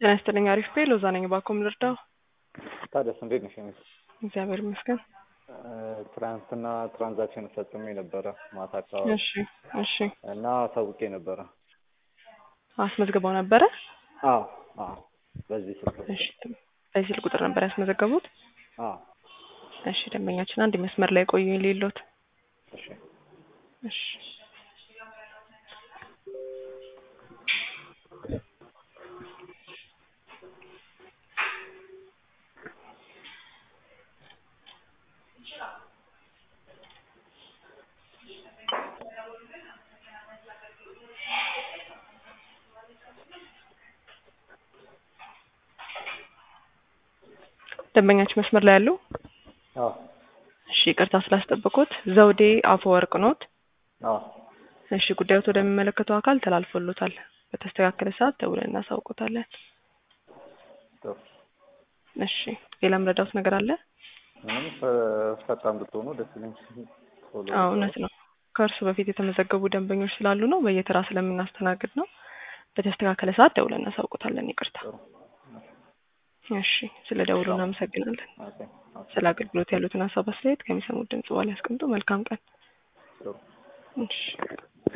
ጤና ይስጥልኝ። አሪፍ ቤ ሎዛ ነኝ። ባኮም ልርዳው? ታዲያስ እንዴት ነሽ? እግዚአብሔር ይመስገን። ትናንትና ትራንዛክሽን ፈጽሜ ነበረ ማታ አካባቢ እሺ እሺ። እና አሳውቄ ነበረ። አስመዝግበው ነበረ? አዎ አዎ፣ በዚህ ስልክ እሺ። በዚህ ስልክ ቁጥር ነበር ያስመዘገቡት? አዎ። እሺ። ደንበኛችን አንድ መስመር ላይ ቆዩኝ ሌሎት። እሺ እሺ። ደንበኛችን መስመር ላይ ያሉ? አዎ እሺ። ይቅርታ ስላስጠበቁት። ዘውዴ አፈወርቅ ኖት? አዎ። እሺ። ጉዳዮት ወደሚመለከተው አካል ተላልፎሎታል። በተስተካከለ ሰዓት ደውለን እናሳውቆታለን። ጥሩ። እሺ። ሌላ ምረዳውት ነገር አለ? ምንም ፈ- ፈጣን ብትሆኑ ደስ ይለኝ። ቶሎ አዎ እውነት ነው። ከእርሱ በፊት የተመዘገቡ ደንበኞች ስላሉ ነው። በየተራ ስለምናስተናግድ ነው። በተስተካከለ ሰዓት ደውለን እናሳውቆታለን። ይቅርታ። ጥሩ። እሺ። ስለ ደውሉ እናመሰግናለን። ኦኬ ኦኬ። ስለ አገልግሎት ያሉትን ሀሳብ አስተያየት ከሚሰሙት ድምጽ በኋላ ያስቀምጡ። መልካም ቀን። ጥሩ። እሺ